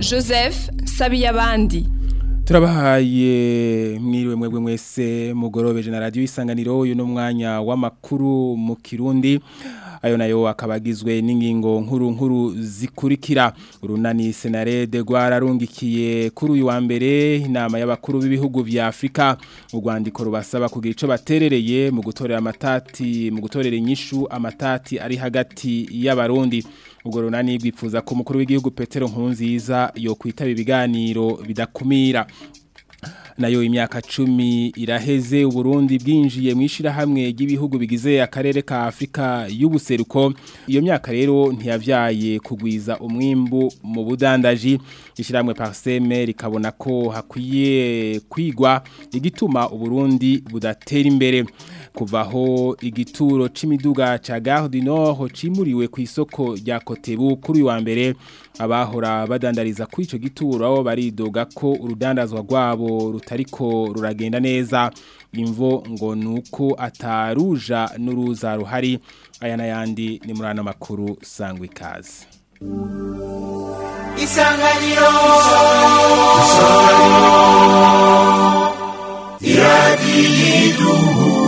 joseph sabiyabandi turabahaye mwiriwe mwebwe mwese mugorobeje na radiyo isanganiro uyu ni umwanya w'amakuru mu kirundi ayo nayo akaba agizwe n'ingingo nkuru nkuru zikurikira urunani senarede rwararungikiye kuri uyu wa mbere inama y'abakuru b'ibihugu vya afurika urwandiko rubasaba kugira icyo baterereye mu gutorera amatati mu gutorera inyishu amatati ari hagati y'abarundi ubwo runani bwifuza ko umukuru w'igihugu petero nkurunziza yo kwitaba ibiganiro bidakumira nayo imyaka cumi iraheze uburundi bwinjiye mu ishyirahamwe ry'ibihugu bigize akarere ka afurika y'ubuseruko iyo myaka rero ntiyabyaye kugwiza umwimbu mu budandaji ishyirahamwe pariseme rikabona ko hakwiye kwigwa igituma uburundi budatera imbere kuvaho igituro c'imiduga ca Gare du Nord cimuriwe ku isoko rya Kotebu kuri wa mbere abahora badandariza kuri ico gituro aho baridoga ko urudandazwa rwabo rutariko ruragenda neza imvo ngo nuko ataruja n'uruza ruhari aya nayandi ni muri ano makuru sangwa ikaze isanganiro isanganiro iradiyiduhu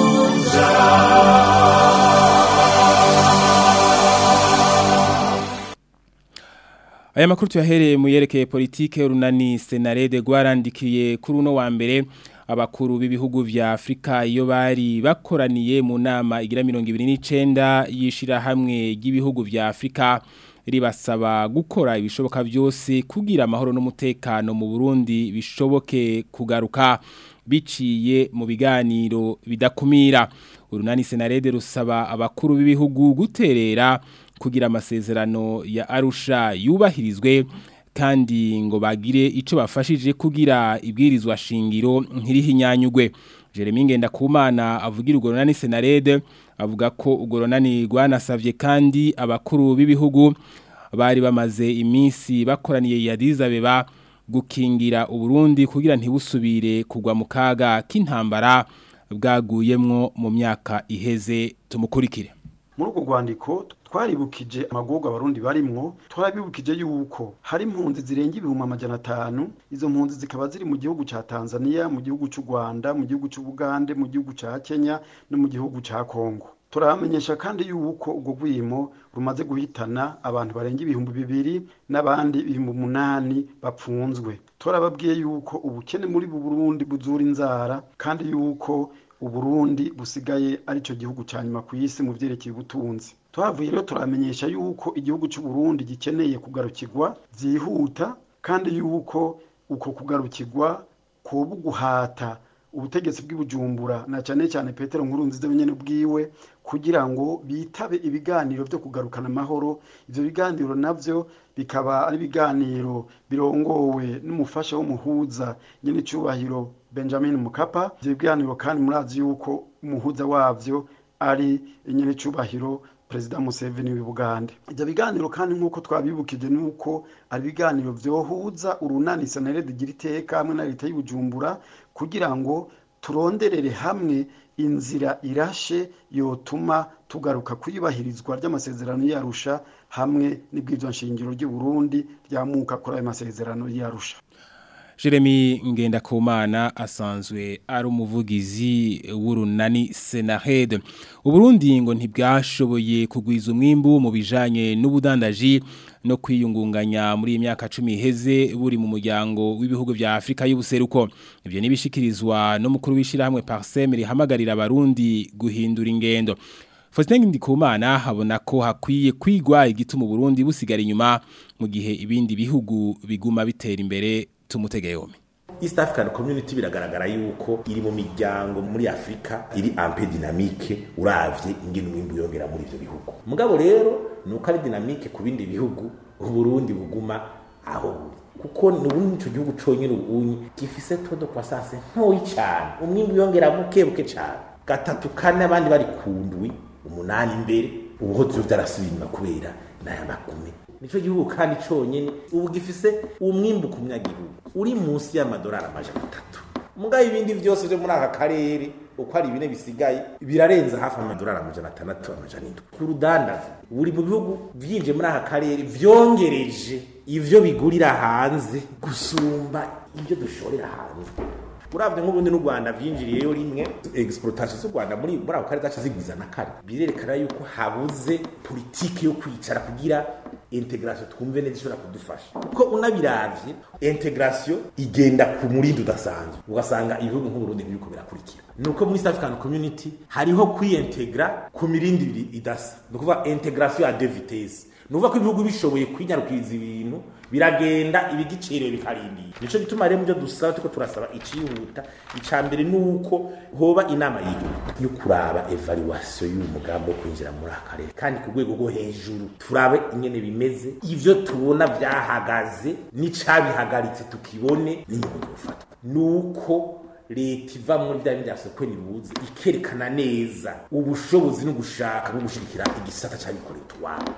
Aya makuru tuyahereye mu yerekeye politike urunani senarede rwarandikiye kuri uno wa mbere abakuru b'ibihugu vya Afrika iyo bari bakoraniye mu nama igira 29 yishira hamwe ry'ibihugu vya Afrika ribasaba gukora ibishoboka byose kugira amahoro n'umutekano mu Burundi bishoboke kugaruka biciye mu biganiro bidakumira urunani senarede rusaba abakuru b'ibihugu guterera kugira amasezerano ya Arusha yubahirizwe kandi ngo bagire ico bafashije kugira ibwirizwa shingiro nkirihinyanyugwe Jeremy Ngendakumana avugira urunani senarede avuga ko urunani rwanasavye kandi abakuru b'ibihugu bari bamaze iminsi bakoraniye ya Dizabeba gukingira uburundi kugira ntibusubire kugwa mu kaga k'intambara bwaguyemwo mu myaka iheze tumukurikire muri urwo rwandiko twaribukije amagorwa abarundi barimwo twarabibukije yuko hari impunzi zirenga ibihumbi amajana atanu izo mpunzi zikaba ziri mu gihugu ca Tanzania mu gihugu c'u Rwanda mu gihugu c'u Bugande mu gihugu ca Kenya no mu gihugu ca Kongo turamenyesha kandi yuko ubwo gwimo rumaze guhitana abantu barenga ibihumbi bibiri n'abandi ibihumbi umunani bapfunzwe turababwiye yuko ubukene muri Burundi buzura inzara kandi yuko uburundi busigaye arico gihugu ca nyuma ku isi mu vyerekeye ubutunzi twavuye rero turamenyesha yuko igihugu cy'u Burundi gikeneye kugarukirwa byihuta kandi yuko uko kugarukirwa kuba guhata ubutegetsi bw'ibujumbura na cyane cyane Petero Nkurunziza wenyene bwiwe kugira ngo bitabe ibiganiro byo kugarukana amahoro ivyo biganiro navyo bikaba ari ibiganiro birongowe n'umufasha w'umuhuza nyene cyubahiro Benjamin Mukapa ivyo biganiro kandi murazi yuko umuhuza wavyo ari nyene cyubahiro Perezida Museveni w'Ubugande ivyo biganiro kandi nk'uko twabibukije nuko ari ibiganiro vyohuza urunani sanere digira iteka hamwe na leta y'Ubujumbura kugira ngo turonderere hamwe inzira irashe yotuma tugaruka kuyubahirizwa ry'amasezerano yarusha hamwe n'ibwirizwa nshingiro ry'u Burundi ryamuka kuri ayo masezerano yarusha Jeremy Ngendakumana asanzwe ari umuvugizi w'urunani Senahed. Uburundi ngo ntibwashoboye kugwiza umwimbu mu bijanye n'ubudandaji no kwiyungunganya muri imyaka 10 iheze buri mu muryango w'ibihugu vya Afrika y'ubuseruko. Ivyo nibishikirizwa no mukuru w'ishirahamwe Parsem rihamagarira abarundi guhindura ingendo. Faustin Ndikumana habona ko hakwiye kwigwa igituma Burundi busigara inyuma mu gihe ibindi bihugu biguma bitera imbere tumutege yombi East African Community biragaragara yuko iri mu miryango muri Afrika iri ampe dynamique uravye ingene umwimbu yongera muri ivyo bihugu mugabo rero nuko ari dynamique ku bindi bihugu Burundi buguma aho buri kuko nubundi ico gihugu conyene ubunyi gifise todo croissance ntoyi cyane umwimbu yongera buke buke cyane gatatu kane abandi bari kundwi umunani imbere ubuho vyo vyarasubiye inyuma kubera naya makumi nico gihugu kandi conyene ubu gifise umwimbu ku munyagihugu uri munsi y'amadolari amajana atatu mugabe ibindi vyose vyo muri aka karere uko ari bine bisigaye birarenza hafi amadolari amajana atandatu amajana indwi ku rudandaza buri mu bihugu vyinje muri aka karere vyongereje ivyo bigurira hanze gusumba ibyo dushorera hanze uravye nk'ubundi n'u Rwanda vyinjiriyeyo rimwe exportation z'u Rwanda muri muri ako kare zaca zigwiza na kare birerekana yuko habuze politike yo kwicara kugira integration twumve neza ishobora kudufasha kuko unabiravye integration igenda ku murindi udasanzwe ugasanga ibihugu nk'uburundi ntibiriko birakurikira nuko muri East African Community hariho kwiyintegra ku mirindi ibiri idasa ni ukuvuga integration ya deux vitesses ni ukuvuga ko ibihugu bishoboye kwinyarukiriza ibintu biragenda ibigiciro bikarindira nico gituma rero mubyo dusaba tuko turasaba icihuta ica mbere nuko hoba inama y'igihugu yo kuraba evaluation y'uyu mugambi wo kwinjira muri akarere kandi ku rwego rwo hejuru turabe ingene bimeze ivyo tubona vyahagaze n'icabihagaritse tukibone n'inyungu tufatwa nuko leta iva muri bya bindi byasokwe nibuze ikerekana neza ubushobozi no gushaka no gushigikira igisata c'abikorera utwabo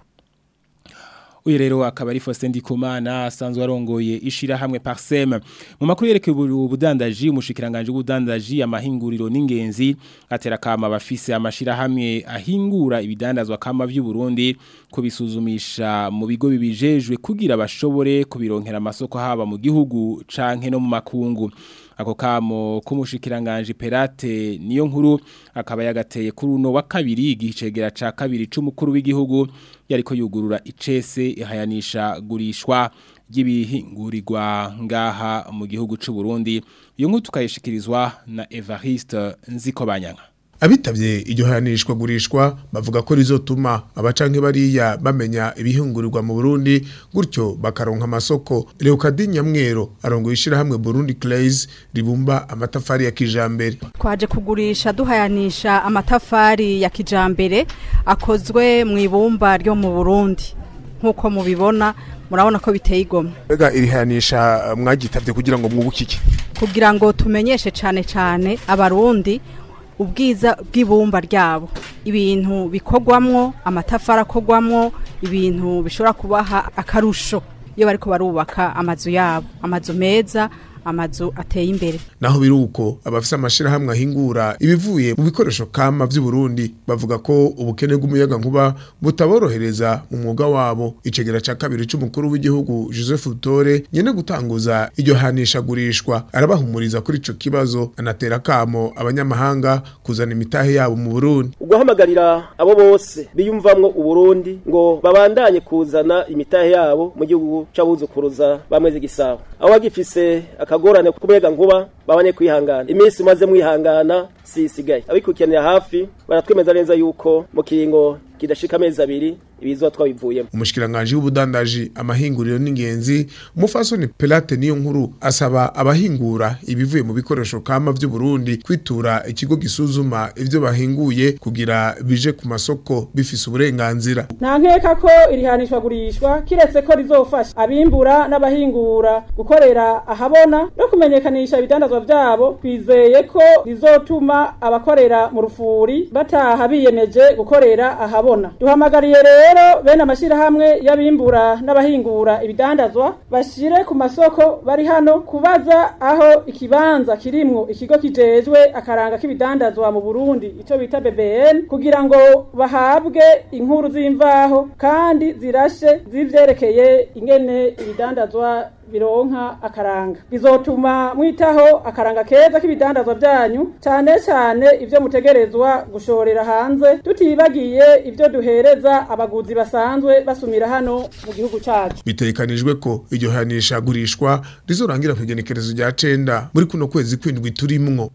uyu rero akaba ari Faustin Ndikumana asanzwe arongoye ishirahamwe Parsem mu makuru yerekeye ubudandaji umushikiranganje w'ubudandaji amahinguriro n'ingenzi atera kama bafise amashirahamwe ahingura ibidandazwa kama vy'u Burundi kubisuzumisha mu bigo bibijejwe kugira bashobore kubironkera amasoko haba mu gihugu canke no mu makungu ako kamo kumushikiranganje Perate niyo nkuru akaba yagateye kuri uno wa kabiri igicegera ca kabiri c'umukuru w'igihugu yariko yugurura icese ihayanisha gurishwa ry'ibihingurirwa ngaha mu gihugu c'u Burundi iyo nkuru tukayishikirizwa na Evariste Nzikobanyanga abitavye iryo hanishwa gurishwa bavuga ko rizotuma abacanke bariya bamenya ibihungurirwa mu Burundi gutyo bakaronka amasoko Leokadi Nyamwero arongoye ishirahamwe Burundi Clays ribumba amatafari ya kijambere twaje kugurisha duhayanisha amatafari ya kijambere akozwe mu ibumba ryo mu Burundi nkuko mubibona murabona ko biteye igomwe Ega irihanisha mwagitavye kugira ngo mwubukike kugira ngo tumenyeshe cane cane abarundi ubwiza bw'ibumba ryabo ibintu bikorwamwo amatafari akorwamwo ibintu bishobora kubaha akarusho iyo bariko barubaka amazu yabo amazu meza amazu ateye imbere naho biruko abafise amashirahamwe ahingura ibivuye mu bikoresho kama vy'u Burundi bavuga ko ubukene bw'umuyaga nkuba butaborohereza mu mwuga wabo icegera ca kabiri c'umukuru w'igihugu Joseph Butore nyene gutanguza iryo hanisha gurishwa arabahumuriza kuri ico kibazo anatera kamo abanyamahanga kuzana imitahe yabo mu Burundi ugahamagarira abo bose biyumvamwo uburundi ngo babandanye kuzana imitahe yabo mu gihugu c'abuzukuruza bamweze gisabo abo bagifise akagorane kumega nkuba babanye kwihangana iminsi maze mwihangana si isigaye abikukiranira hafi baratwemeza neza yuko mu kiringo kidashika amezi abiri ibizwa twabivuyemo umushikiranganje w'ubudandaji amahinguriro n'ingenzi umufasoni Pelate niyo nkuru asaba abahingura ibivuye mu bikoresho kama vy'u Burundi kwitura ikigo gisuzuma ivyo bahinguye kugira bije ku masoko bifise uburenganzira nta nkeka ko irihanishwa gurishwa kiretse ko rizofasha abimbura n'abahingura gukorera ahabona no kumenyekanisha ibidandazwa vyabo twizeye ko rizotuma abakorera mu rufuri bataha biyemeje gukorera ahabona duhamagariye rero bene amashirahamwe y'abimbura n'abahingura ibidandazwa bashire ku masoko bari hano kubaza aho ikibanza kirimwo ikigo kijejwe akaranga k'ibidandazwa mu Burundi ico bita BBN kugira ngo bahabwe inkuru z'imvaho kandi zirashe zivyerekeye ingene ibidandazwa bironka akaranga bizotuma mwitaho akaranga keza k'ibidandazwa byanyu cyane cyane ivyo mutegerezwa gushorera hanze tutibagiye ivyo duhereza abaguzi basanzwe basumira hano mu gihugu cacu bitegekanijwe ko iryo hanisha gurishwa rizorangira ku igenekerezo rya cenda muri kuno kwezi kwindwi turimwo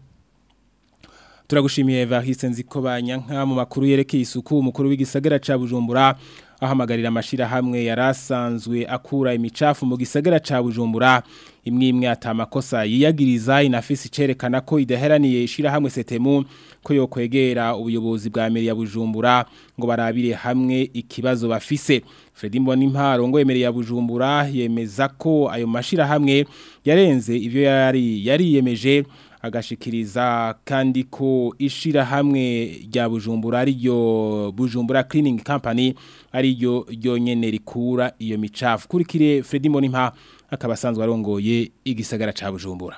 turagushimiye Evariste Nzikobanya nka mu makuru yerekeye isuku umukuru w'igisagara ca Bujumbura ahamagarira amashirahamwe yarasanzwe akura imicafu mu gisagara ca Bujumbura imwe imwe atamakosa yiyagiriza inafisi icerekana ko idaheraniye ishirahamwe setemu ko yokwegera ubuyobozi bwa meri ya Bujumbura ngo barabire hamwe ikibazo bafise Fredy Mbonimparo ngo yemereye ya Bujumbura yemeza ko ayo mashirahamwe yarenze ivyo yari yariyemeje agashikiriza kandi ko ishira hamwe rya Bujumbura ariyo Bujumbura Cleaning Company ariyo ryonyene rikura iyo micafu kurikire Fredy Monimpa akabasanzwe arongoye igisagara ca Bujumbura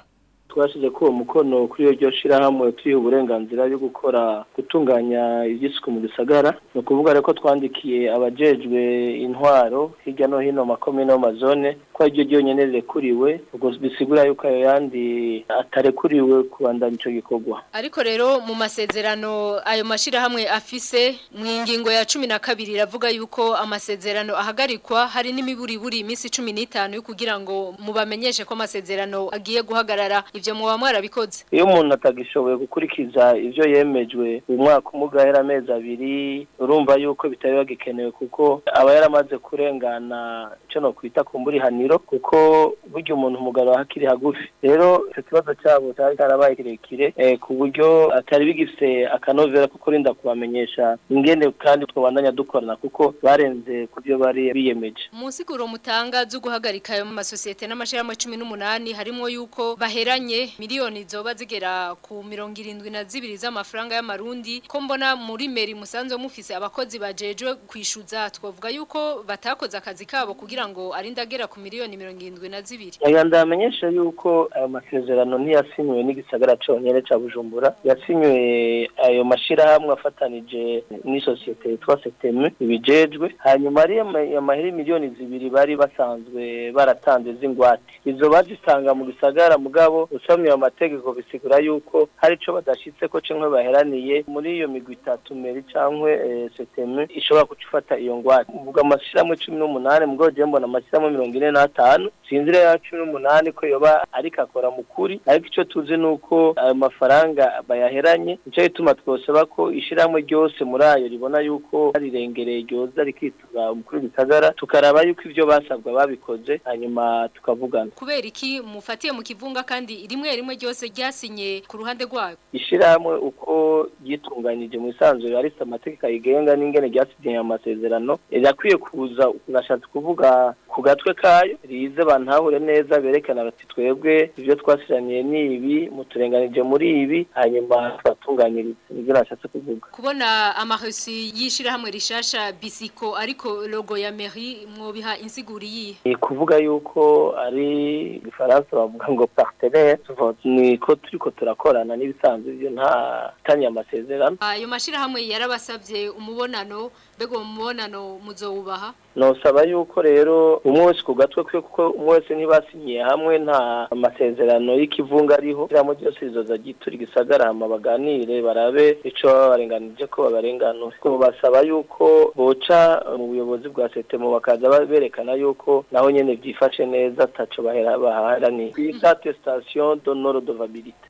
twashyize ko uwo mukono kuri iryo shyirahamwe turiha uburenganzira bwo gukora gutunganya iby'isuku mu gisagara ni ukuvuga rero ko twandikiye abajejwe intwaro hirya no hino makomine no mazone ko ariryo ryonyine rirekuriwe ubwo bisigura yuko ayo yandi atarekuriwe kubandanya icyo gikorwa ariko rero mu masezerano ayo mashyirahamwe afise mu ngingo ya cumi na kabiri iravuga yuko amasezerano ahagarikwa hari n'imiburiburi iminsi cumi n'itanu yo kugira ngo mubamenyeshe ko amasezerano agiye guhagarara ibyo muba mwarabikoze iyo umuntu atagishoboye gukurikiza ibyo yemejwe uyu mwaka umugahera amezi abiri urumva yuko bitari bagikenewe kuko aba yaramaze kurengana icyo no kwita ku mburihaniro kuko burya umuntu umugabo hakiri hagufi rero icyo kibazo cyabo cyari cyarabaye kirekire ku buryo atari bigifite akanovera ko kurinda kubamenyesha ingene kandi twabandanya dukorana kuko barenze ku byo bari biyemeje munsi kuro mutanga zo guhagarika ayo masosiyete n'amashyirahamwe cumi n'umunani harimo yuko baheranye miliyoni zoba zigera ku mirongo irindwi na zibiri z'amafaranga y'amarundi ko mbona muri meri musanzwe mufise abakozi bajejwe kwishyuza twavuga yuko batakoze akazi kabo kugira ngo arinde agera ku miliyoni mirongo irindwi na zibiri aya ndamenyesha yuko ayo masezerano ntiyasinywe n'igisagara cyonyine cya bujumbura yasinywe ayo mashyirahamwe afatanije n'isosiyete yitwa seteme ibijejwe hanyuma ari amaheri miliyoni zibiri bari basanzwe baratanze z'ingwate izo bazitanga mu gisagara mugabo usomye ayo mategeko bisigura yuko hari icyo badashyitse ko kimwe baheraniye muri iyo migwi itatu meri cyangwa seteme ishobora guca iyo ngwate uvuga amashyirahamwe cumi n'umunani mugabo ugiye mbona amashyirahamwe mirongo ine n'atanu sinzira ya cumi n'umunani ko yoba ariko akora mu kuri ariko icyo tuzi ni uko ayo mafaranga bayaheranye nicyo gituma twosaba ko ishyirahamwe ryose muri ayo ribona yuko rirengereye ryoza rikitura umukuru w'ibitagara tukaraba yuko ibyo basabwa babikoze hanyuma tukavugana kubera iki mufatiye mu kivunga kandi rimwe rimwe ryose ryasinye ku ruhande rwayo ishyirahamwe uko ryitunganyije mu isanzwe harisa amategeko ayigenga n'ingene ryasinye amasezerano rirakwiye kuza urashatse kuvuga ku gatwe kayo rize bantahure neza berekana bati twebwe ibyo twasiraniye ni ibi muturenganije muri ibi hanyuma tubatunganyirize nibyo nashatse kuvuga kubona amahosi y'ishyirahamwe rishasha bisiko ariko logo ya meri mwobiha insiguri yihe ni kuvuga yuko ari igifaransa bavuga ngo partenaire ni ko turi ko turakorana n'ibisanzwe byo nta tanya amasezerano ayo mashyirahamwe yarabasabye umubonano mbega uwo mubonano muzowubaha nosaba yuko rero umwe wese ku gatwe kwe kuko umwe wese ntibasinyiye hamwe nta amasezerano y'ikivunga ariho iramo ryose rizoza gitura igisagara hama baganire barabe ico baba barenganije ko babarenganura ko basaba yuko boca mu buyobozi bwa setemo bakaza berekana yuko naho nyene vyifashe neza ataco bahera baharaniye kwita attestation d'honneur d'ovabilité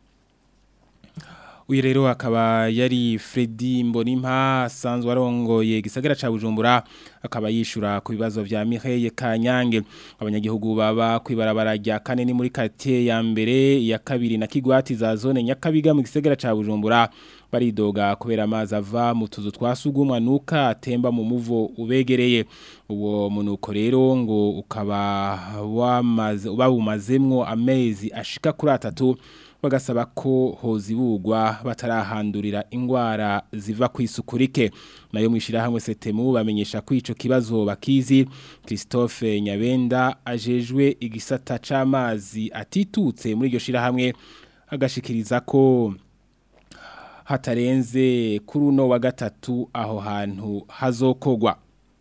uyu rero akaba yari Freddy Mbonimpa asanzwe arongoye gisagara ca Bujumbura akaba yishura ku bibazo vya Mireille Kanyange abanyagihugu baba kwibarabara rya kane ni muri quartier ya mbere ya kabiri na Kigwati za zone Nyakabiga mu gisagara ca Bujumbura baridoga kubera amazi ava mu tuzu twasugumwa nuka atemba mu muvo ubegereye uwo munuko rero ngo ukaba wamaze ubawumazemwo amezi ashika kuri atatu bagasaba ko hozibugwa batarahandurira ingwara ziva ku isukurike nayo mwishira hamwe setemu bamenyesha ko ico kibazo bakizi Christophe Nyabenda ajejwe igisata c'amazi atitutse muri iryo shira hamwe agashikiriza ko hatarenze kuri uno wa gatatu aho hantu hazokogwa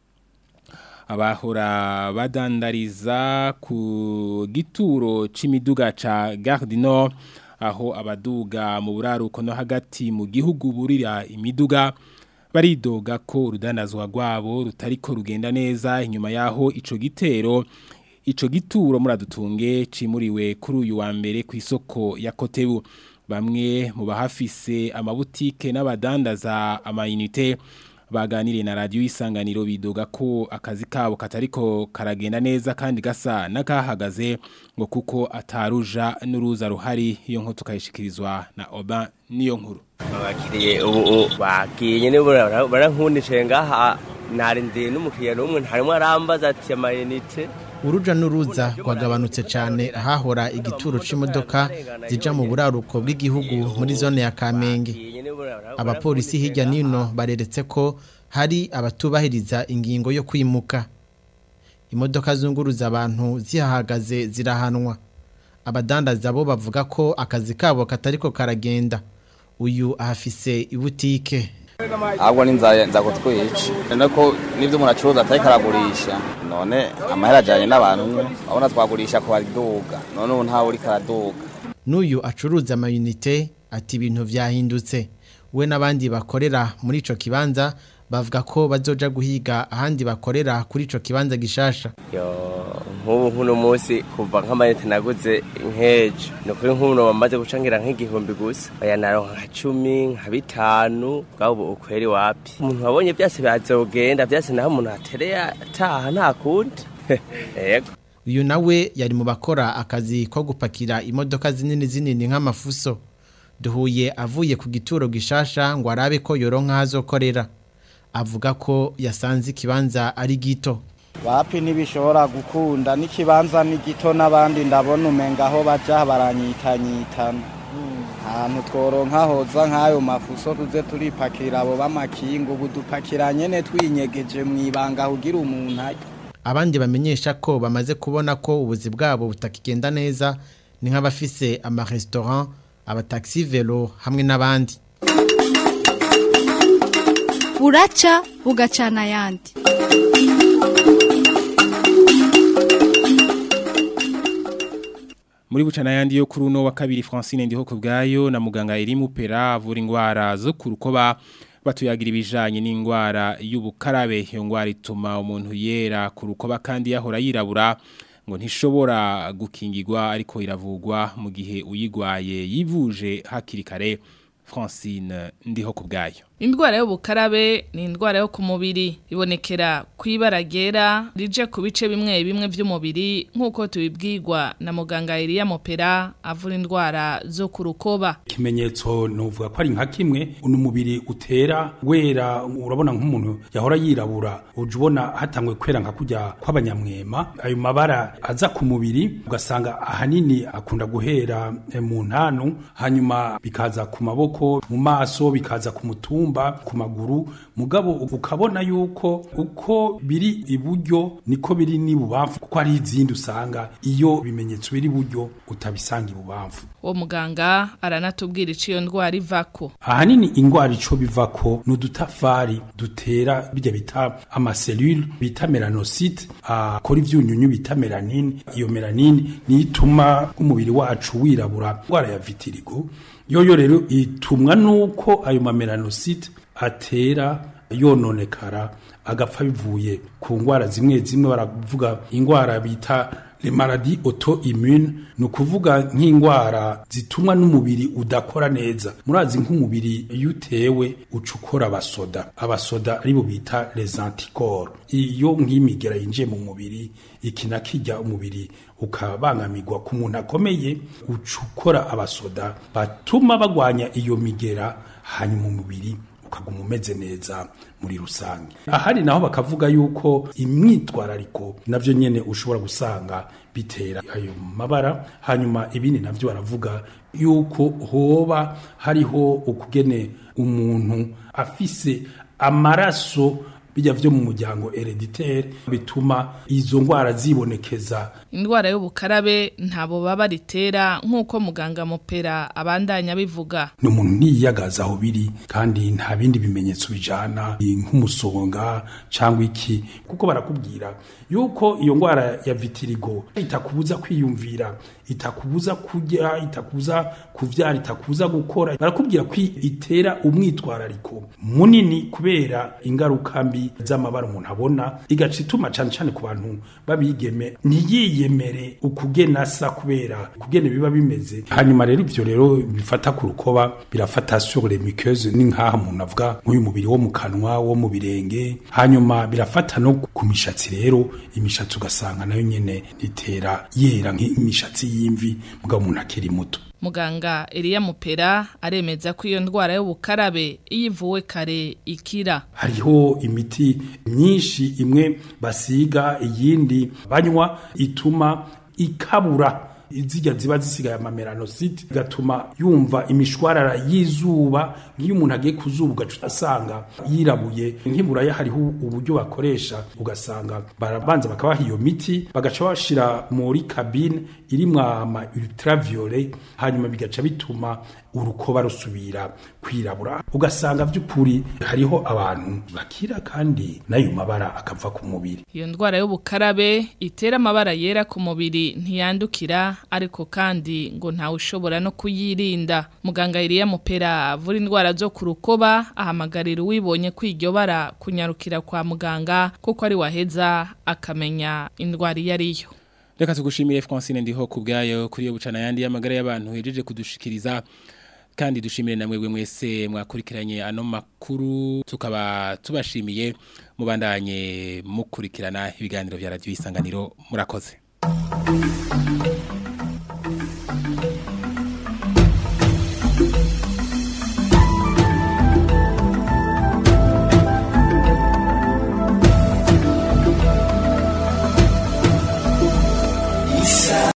abahora badandariza ku gituro c'imiduga ca Gare Nord aho abaduga mu buraruko no hagati mu gihugu burira imiduga baridoga ko urudanazwa rwabo rutariko rugenda neza inyuma yaho ico gitero ico gituro muradutunge cimuriwe kuri uyu wa mbere ku isoko ya Kotebu bamwe mu bahafise amabutike n'abadandaza amayinite baganiriye na radio isanganiro bidoga ko akazi kabo katariko karagenda neza kandi gasa nakahagaze ngo kuko ataruja n'uruza ruhari iyo nko tukayishikirizwa na Oba niyo nkuru abakiriye ubu bagiye nyene barankundishe ngaha narindeye n'umukiriya n'umwe ntarimo arambaza ati amayinite uruja n'uruza rwagabanutse cyane ahahora igituro c'imodoka zija mu buraruko bw'igihugu muri zone ya Kamenge abapolisi hirya nino bareretse ko hari abatubahiriza ingingo yo kwimuka imodoka zunguruza abantu zihahagaze zirahanwa abadandaza bo bavuga ko akazi kabo katariko karagenda uyu ahafise ibutike ahubwo n'inzara nza kutwica none ko n'ibyo umuntu acuruza atari karagurisha none amahera ajyanye n'abantu umwe urabona twagurisha ku baduga none ubu ntawe uri karaduga n'uyu acuruza amayinite ati ibintu byahindutse we n'abandi bakorera muri ico kibanza bavuga ko bazoja guhiga ahandi bakorera kuri ico kibanza gishasha yo nk'ubu nk'uno munsi kuva nk'amayinite naguze nk'ejo ni ukuri nk'ubu bamaze gucangira nk'igihumbi gusa aya naronka nka cumi nka bitanu bwabo ubu ukweri wapi umuntu wabonye byose byazogenda byose naho umuntu atereye ataha nta kundi yego uyu nawe yari mu bakora akazi ko gupakira imodoka zinini zinini nk'amafuso duhuye avuye ku gituro gishasha ngo arabe ko yoronka azokorera avuga ko yasanze ikibanza ari gito wapi ntibishobora gukunda n'ikibanza ni gito n'abandi ndabona umenga aho baja baranyitanyitana ahantu tworonka hoza nk'ayo mafuso tuze turipakira abo b'amakinga ubu dupakira nyene twinyegeje mu ibanga kugira umuntu arye abandi bamenyesha ko bamaze kubona ko ubuzi bwabo butakigenda neza ni nk'abafise amaresitora abataxi velo hamwe n'abandi buraca bugacana ayandi muri bucana yandi yo kuri uno wa kabiri Francine ndiho kubgayo na muganga Irimu Pera avura ingwara zo kurukoba batuyagira ibijanye n'ingwara y'ubukarabe iyo ngwara ituma umuntu yera kurukoba kandi yahora yirabura ngo ntishobora gukingirwa ariko iravugwa mu gihe uyigwaye yivuje hakiri kare Francine ndiho kubgayo Indwara y'ubukarabe ni indwara yo ku mubiri ibonekera kwibara ryera rije ku bice bimwe bimwe by'umubiri nk'uko tubibwirwa na muganga Elia Mopera avura indwara zo ku rukoba ikimenyetso nuvuga ko ari nka kimwe uno mubiri utera wera urabona nk'umuntu yahora yirabura uje ubona hatangwe kwera nka kujya kw'abanyamwema ayo mabara aza ku mubiri ugasanga ahanini akunda guhera eh, mu ntanu hanyuma bikaza ku maboko mu maso bikaza ku mutumba ku maguru mugabo ukabona yuko uko biri iburyo niko biri n'ibubamfu kuko hari izindi usanga iyo bimenyetso biri iburyo utabisanga ibubamfu uwo muganga aranatubwira iciyo iyo ndwara ivako ahanini ingwara ico bivako ni udutafari dutera bijya bita amaselule bita melanocyte akora ivyunyunyu bita melanine iyo melanine niyo ituma umubiri wacu wirabura indwara ya vitiligo yoyo rero itumwa nuko ayo mamelanocyte atera yononekara agapfa bivuye ku ngwara zimwe zimwe baravuga ingwara bita le maladie auto-immune ni ukuvuga nk'indwara zitumwa n'umubiri udakora neza murazi nk'umubiri iyo utewe uca ukora abasoda abasoda aribo bita les anticorps iyo nk'imigera yinjiye mu mubiri iki na kijya umubiri ukabangamirwa ku muntu akomeye uca ukora abasoda batuma bagwanya iyo migera hanyuma umubiri ukaguma umeze neza muri rusange ahari naho bakavuga yuko imyitwarariko navyo nyene ushobora gusanga bitera ayo mabara hanyuma ibindi navyo baravuga yuko hoba hariho ukugene umuntu afise amaraso bijya vyo mu muryango hereditaire bituma izo ngwara zibonekeza indwara y'ubukarabe ntabo baba ritera nk'uko muganga mupera abandanya bivuga ni umuntu ntiyiyagaza aho biri kandi nta bindi bimenyetso bijana nk'umusonga cyangwa iki kuko barakubwira yuko iyo ngwara ya vitiligo itakubuza kwiyumvira itakubuza kurya itakubuza kuvyara itakubuza gukora barakubwira ko itera umwitwarariko munini kubera ingaruka mbi z'amabara umuntu abona igaca ituma cane cane ku bantu babigeme ntiyiyemere ukugena asa kubera ukugene biba bimeze hanyuma rero ivyo rero bifata ku rukoba birafata sur les muqueuses ni nk'aha umuntu avuga nk'uyu mubiri wo mu kanwa wo mu birenge hanyuma birafata no ku mishatsi rero imishatsi ugasanga nayo nyene itera yera nk'imishatsi y'imvi mugabo umuntu akiri muto muganga Elia Mupera aremeza ko iyo ndwara y'ubukarabe iyo ivuwe kare ikira hariho imiti myinshi imwe basiga iyindi banywa ituma ikabura izijya ziba zisigaye amamelanocyte gatuma yumva imishwarara y'izuba nk'iyo umuntu agiye kuzuba ugaca asanga yirabuye nk'iburaya hariho uburyo bakoresha ugasanga barabanza bakabaha iyo miti bagaca bashira muri kabine irimwo ama ultraviolet hanyuma bigaca bituma urukoba rusubira kwirabura ugasanga by'ukuri hariho abantu bakira kandi n'ayo mabara akava ku mubiri iyo ndwara y'ubukarabe itera amabara yera ku mubiri ntiyandukira ariko kandi ngo ntawe ushobora no kuyirinda muganga Iriya Mupera avura indwara zo ku rukoba ahamagarira uwibonye ko iryo bara kunyarukira kwa muganga kuko ari waheza akamenya indwara iyo ariyo Reka tugushimire Francine ndiho kubgayo kuri yo bucana yandi y'amagara y'abantu hejeje kudushikiriza kandi dushimire namwe bwe mwese mwakurikiranye ano makuru tukaba tubashimiye mubandanye mukurikirana ibiganiro vya radio isanganiro murakoze